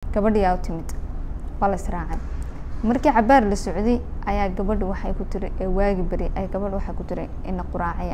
gabadhiyaa u timid waa la israacay markii cabaar la socday ayaa gabadha waxay ku tiri waagi beri ay gabadha waxay ku tiri ina quraacaya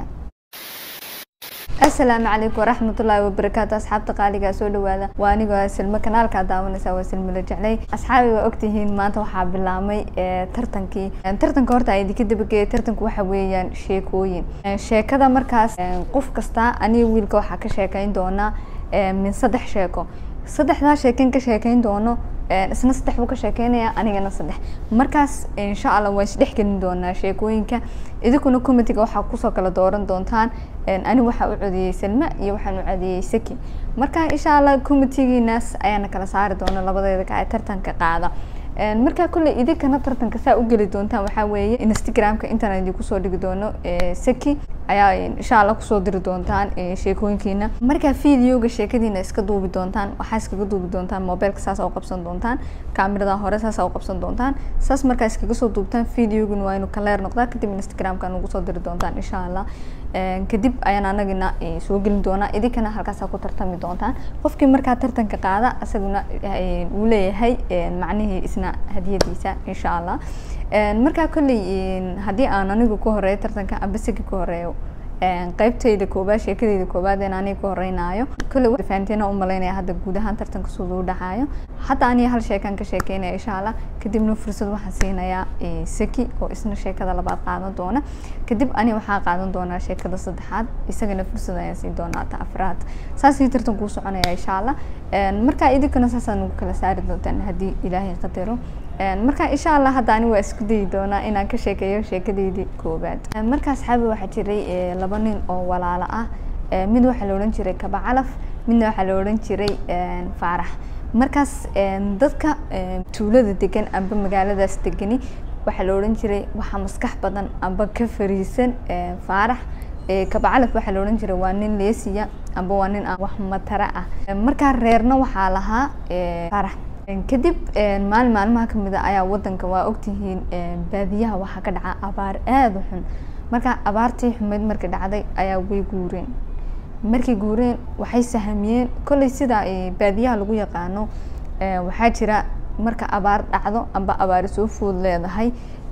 asalaamu calaykum waraxmatullaahi wabarakaatu asxaabta qaaligaa soo dhawaada waa anigoo silmo kanaalkaa daawanaysa waa silmila jeclay asxaabi waa ogtihiin maanta waxaa bilaabmay tartankii tartanka horta a idinka dabageeyay tartanku waxa weeyaan sheekooyin sheekada markaas qof kasta aniga wiilka waxaa ka sheekeyn doonaa min saddex sheeko saddexdaa sheeken ka sheekeyn doono isna saddex buu ka sheekeynaya anigana saddex markaas insha allah waa isdhex gelin doonaa sheekooyinka idinkuna comitiga waxaa kusoo kala dooran doontaan ani waxaa u codiyey salma iyo waxaan u codiyey saki marka insha allah comitigiinaas ayaana kala saari doona labadeeda ka tartanka qaada markaa kolley idinkana tartanka saa u geli doontaan waxaa weeye instagramka intaan idinku soo dhigi doono saki ayaa insha allah kusoo diri doontaan sheekooyinkiina markaa videoga sheekadiina iska duubi doontaan waxaa iskaga duubi doontaan mobileka saas u qabsan doontaan kamerada hore saas u qabsan doontaan saas markaa iskaga soo duubtaan videoguna waa inu kaleer noqdaa kadib instagramka ugu soo diri doontaan insha allah kadib ayaan anagina soo gelin doonaa idinkana halkaasaa ku tartami doontaan qofkii markaa tartanka qaada isaguna uu leeyahay macnihii isna hadiyadiisa insha allah markaa kolley haddii aan anigu ku horeeyo tartanka amba sigi ku horeeyo qeybtayda koobaad sheekadayda koobaad in aniga ku horeynaayo kolley fahanteena umalaynaya hadda guud ahaan tartanka siduu dhacayo hadda aniga hal sheekaan ka sheekeynaya insha allah kadibna fursad waxaan siinayaa saki oo isna sheekada labaad qaadan doona kadib ani waxaa qaadan doonaa sheekada saddexaad isagana fursad ayaan siin doonaa ta afraad saasii tartankuu soconaya insha allah markaa idinkana saasaan ugu kala saari doontaan haddii ilaahay qadaro marka insha allah hadda ani waa isku dayi doonaa inaan ka sheekeeyo sheekadeydii koobaad marka asxaabi waxaa jiray laba nin oo walaalo ah mid waxaa la odhan jiray kaba calaf midna waxaa la odhan jiray faarax markaas dadka tuulada degan amba magaaladaas degani waxaa la odhan jiray waxaa maskax badan amba ka fariisan faarax kaba calaf waxaa la odhan jiray waa nin leesiya amba waa nin wax matara ah markaa reerna waxaa lahaa faarax kadib maalin maalmaha kamid a ayaa wadanka waa ogtihiin baadiyaha waxaa ka dhaca abaar aada u xun marka abaartii xumeyd markii dhacday ayaa way guureen markay guureen waxay sahamiyeen kolley sida baadiyaha lagu yaqaano waxaa jira marka abaar dhacdo amba abaari soo food leedahay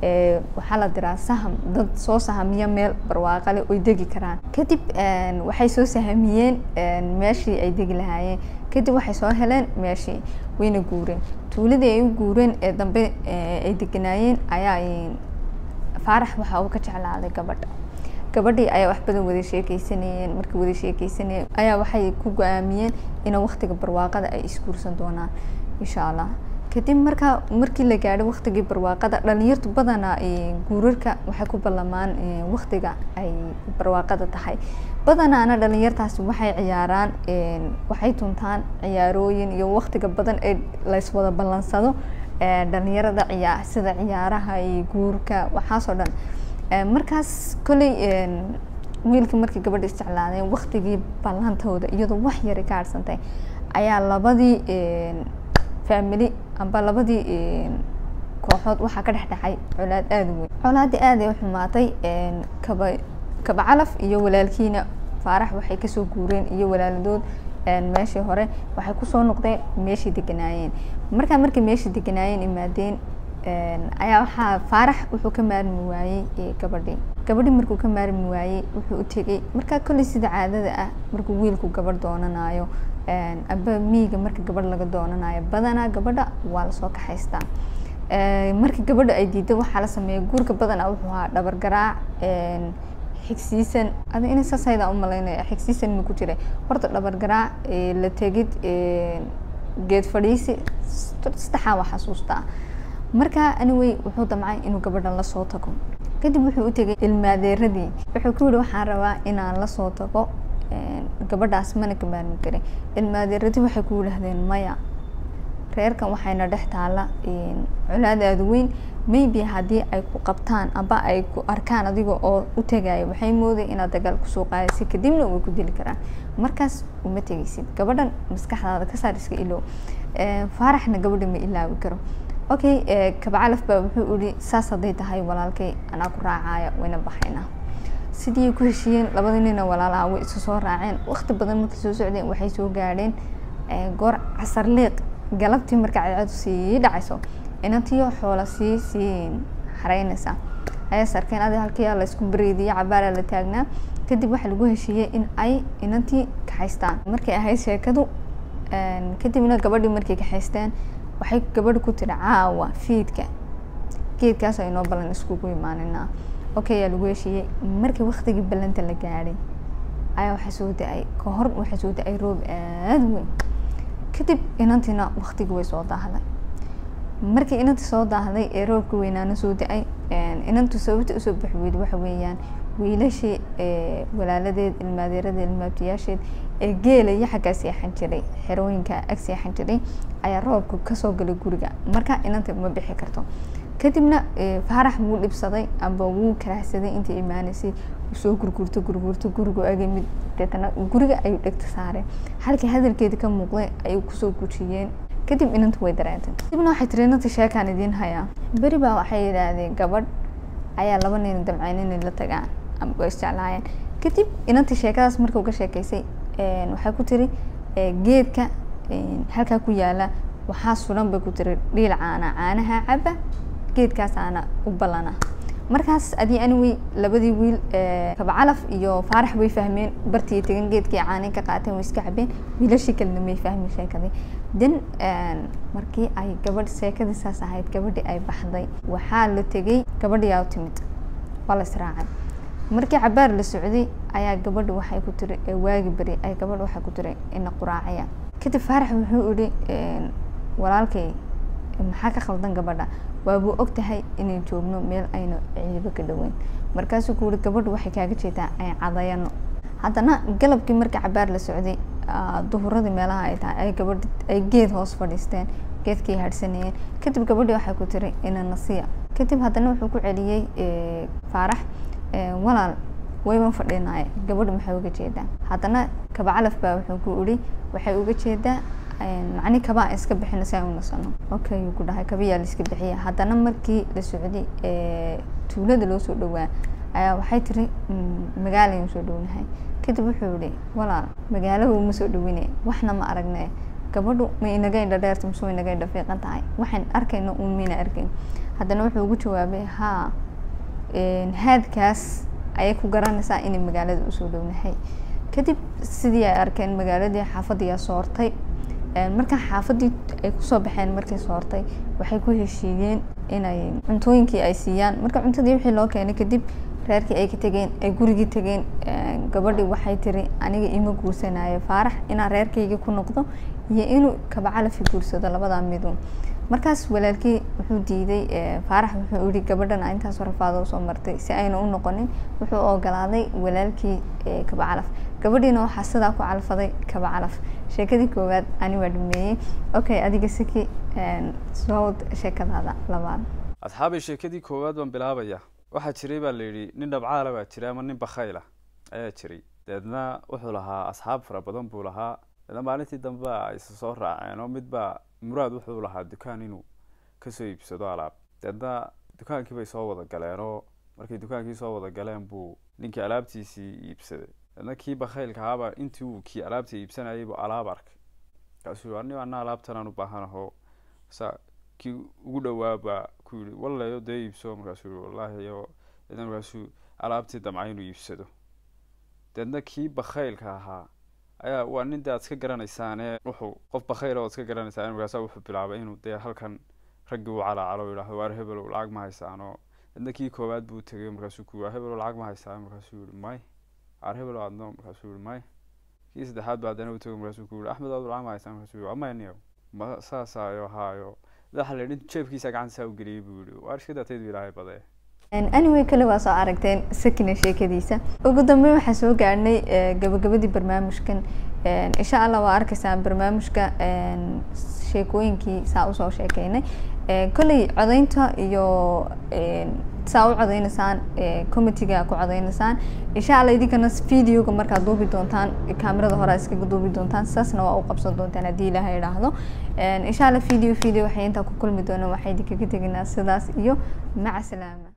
waxaa la diraa saham dad soo sahamiya meel barwaaqale oy degi karaan kadib waxay soo sahamiyeen meeshii ay degi lahaayeen kadib waxay soo heleen meeshii wayna guureen tuuladii ay u guureen ee dambe ay deganaayeen ayaa faarax waxa uu ka jeclaaday gabadha gabadhii ayaa wax badan wada sheekeysanayeen markii wada sheekeysanayeen ayaa waxay ku go-aamiyeen in waktiga barwaaqada ay isguursan doonaan insha allah kadib markaa markii la gaadhay waktigii barwaaqada dhalinyartu badanaa guurarka waxay ku ballamaan waktiga ay barwaaqada tahay badanaana dhalinyartaasi waxay ciyaaraan waxay tuntaan ciyaarooyin iyo waktiga badan ee layswada ballansado dhalinyarada ciyaa sida ciyaaraha iyo guurka waxaasoo dhan markaas kolley wiilka markii gabadha isjeclaadeen waktigii ballantooda iyadoo wax yari ka harsantay ayaa labadii family amba labadii kooxood waxaa ka dhex dhacay colaad aada u weyn colaadii aaday u xumaatay kaba kaba calaf iyo walaalkiina faarax waxay kasoo guureen iyo walaaladood meeshii hore waxay kusoo noqdeen meeshii deganaayeen markaa markay meeshii deganaayeen imaadeen ayaa waxaa faarax wuxuu ka maarmi waayey gabadhii gabadhii markuu ka maarmi waayey wuxuu u tegey markaa kolley sida caadada ah markuu wiilku gabadh doonanayo amba miiga marka gabadh laga doonanayo badanaa gabadha waa lasoo kaxaystaa markii gabadha ay diiday waxaa la sameeya guurka badanaa wuxuu ahaa dhabar garaac xigsiisan ada ina saas haydaa u malaynaya xigsiisan ma ku jiray horta dhabar garaac la tegid geed fadhiisi saddexaa waa xasuustaa markaa anyway wuxuu damcay inuu gabadhan lasoo tago kadib wuxuu u tegay ilmaadeeradii wuxuu ku yihi waxaan rabaa inaan lasoo tago gabadhaas mana ka maarmi karin ilmaadeeradii waxay ku yidhaahdeen maya reerkan waxayna dhex taala colaad aada weyn maybe haddii ay ku qabtaan amba ay ku arkaan adiga oo u tegaya waxay mooday inaad dagaal kusoo qaadaysid kadibna way ku dili karaan markaas uma tegaysid gabadhan maskaxdaada ka saar iska ilow faaraxna gabadha ma ilaawi karo okay kabacalaf baa wuxuu ihi saas hadday tahay walaalkay anaa ku raacaya wayna baxaynaa sidii ku heshiiyeen labada nina walaalaha way isu soo raaceen waqti badan markay soo socdeen waxay soo gaadheen goor casar liiq galabtii marka cadceedu sii dhacayso inantiyo xoola sii sii xareynaysa ayaas arkeen adi halkiyaa laysku bareediyo cabaaraa la taagnaa kadib waxaa lagu heshiiyey in ay inantii kaxaystaan markay ahayd sheekadu kadibna gabadhii markay kaxaysteen waxay gabadhi ku tiri caawa fiidka geedkaas aynoo ballan iskugu imaaninaa okay yaa lagu heshiiyey markii waktigii ballanta la gaadhay ayaa waxaa soo da-ay ka hor waxaa soo da-ay roob aada weyn kadib inantiina waktigii way soo daahday markii inantii soo daahday ee roobka weynaana soo da-ay inantu sababta usoo baxi weyda waxa weeyaan wiilashii walaaladeed ilmaadeeradeed ilmaabtiyaasheed ee geela iyo xaggaa seexan jiray xerooyinka ag seexan jiray ayaa roobka kasoo galay guriga marka inanta ma bixi karto kadibna faarax wuu dhibsaday amba wuu karaahsaday intii imaaneysay soo gurgurto gurgurto gurigu agamid deetana guriga ayuu dhegta saareen halkii hadalkeeda ka muuqday ayuu kusoo gujiyeen kadib inanta way dareentay kadibna waxay tiri inanta sheekaan idiin hayaa beri baa waxay yidhaahdeen gabadh ayaa laba nin damceyn inay la tagaan ama waa isjeclaayeen kadib inantii sheekadaas marka uga sheekeysay waxay ku tiri geedka halkaa ku yaala waxaa sulan bay ku tiri dhiil caana caanaha caba geedkaas aana u ballana markaas adii anyway labadii wiil kabacalaf iyo faarax way fahmeen bartii tegan geedkii caanay ka qaateen way iska cabeen wiilashii kalena may fahmin sheekadii den markii ay gabadh sheekadii saas ahayd gabadhii ay baxday waxaa la tegay gabadhiyaa u timid waa la israacay markii cabaar la socday ayaa gabadha waxay ku tiri waagi beri ay gabadha waxay ku tiri ina quraacaya kadib faarax wuxuu ihi walaalkay maxaa ka khaldan gabadha waabuu og tahay inay joogno meel aynu ciibo ka dhaweyn markaasuu ku yihi gabadhu waxay kaaga jeedaa ay cadayano haddana galabkii markii cabaar la socday duhuradii meelaha ay tahay ay gabadh ay geed hoos fadhiisteen geedkii hadhsanayeen kadib gabadhii waxay ku tiri ina nasiya kadib haddana wuxuu ku celiyey faarax walaal wayban fadhinaaye gabadha maxay uga jeedaa haddana kabacalaf baa wuxuu ku idhi waxay uga jeedaa macni kabaa iska bixino si aan u nasano okay yuu ku dhahay kabayaa la iska bixiya haddana markii la socday tuulada loo soo dhawaa ayaa waxay tiri magaalaynu soo dhownahay kadib wuxuu yihi walaal magaalaba uma soo dhawine waxna ma aragne gabadhu ma inaga indha dheerta mise inaga indha fiiqan tahay waxaan arkayno un mayna arkayn haddana wuxuu ugu jawaabay haa haadkaas ayay ku garanaysaa inay magaalada usoo dhownahay kadib sidii ay arkeen magaaladii xaafadiyaa soortay markaa xaafadii ay kusoo baxeen markay soortay waxay ku heshiiyeen inay cuntooyinkii ay siiyaan marka cuntadii wixii loo keenay kadib reerkii ay ka tegeen ay gurigii tegeen gabadhii waxay tiri aniga ima guursanayo faarax inaan reerkayga ku noqdo iyo inuu kabacalafi guursado labadaa midun markaas walaalkii wuxuu diiday faarax wuxuu yihi gabadhana intaas rafaado usoo martay si ayna u noqonin wuxuu ogolaaday walaalkii kabacalaf gabadhiina waxaa sidaa ku calfaday kabacalaf sheekadii koowaad ani waa dhameeyey okay adiga siki soo sheekadaada labaad asxaabay sheekadii koowaad baan bilaabaya waxaa jiray baa la yidhi nin dhabcaala baa jiray ama nin bakhayla ayaa jiray deedna wuxuu lahaa asxaab fara badan buu lahaa deedna maalintii dambe ay soo raaceen oo midbaa muraad wuxuu lahaa dukaan inuu kasoo iibsado alaab deedna dukaankii bay soo wada galeen oo markay dukaankii soo wada galeen buu ninkii alaabtiisii iibsaday deedna kii bakhaylka ahaaba intii uu kii alaabta iibsanayay buu alaab arkay markaasuu ani ana alaabtanaan u baahanaho sa kii ugu dhowaa baa ku yihi wallayo dee iibso markaasuu yihi wallahi yo deedna markaasuu alaabtii damca inuu iibsado deedna kii bakhaylka ahaa ayaa waa nin de ad iska garanaysaane wuxuu qof bakhayl oo ad iska garanaysaan markaasa wuxuu bilaabay inuu dee halkan raggii u calaacalo yidhahdo waar hebelow lacag ma haysaano deedna kii koowaad buu tegay markaasuu ku yiri hebelow lacag ma haysaan markaasuu yihi may waar hebelow adno markaasuu yihi may kii saddexaad baa haddana u tegay markaasuu ku yihi axmed aad lacag ma haysaan markaasuu yihi amayniyo ma saasaayo haayo waxa la yidhi jeebkiisa gacanta saa u geliyey buu yihi waar iska daataydu ilaahay badee anyway kale waa soo aragteen sakina sheekadiisa ugu dambeyn waxaan soo gaadhnay gabagabadii barnaamijkan insha allah waa arkaysaan barnaamijka sheekooyinkii saa usoo sheekeynay kolley codeynta iyo saa u codeynaysaan committeega ku codeynaysaan insha allah idinkana videoga markaad duubi doontaan kaamirada hore iskaga duubi doontaan saasna waa u qabsan doontaan haddii ilaaha idhaahdo insha allah video video waxay intaa ku kulmi doonaan waxay idinkaga teginaa sidaas iyo maca salaama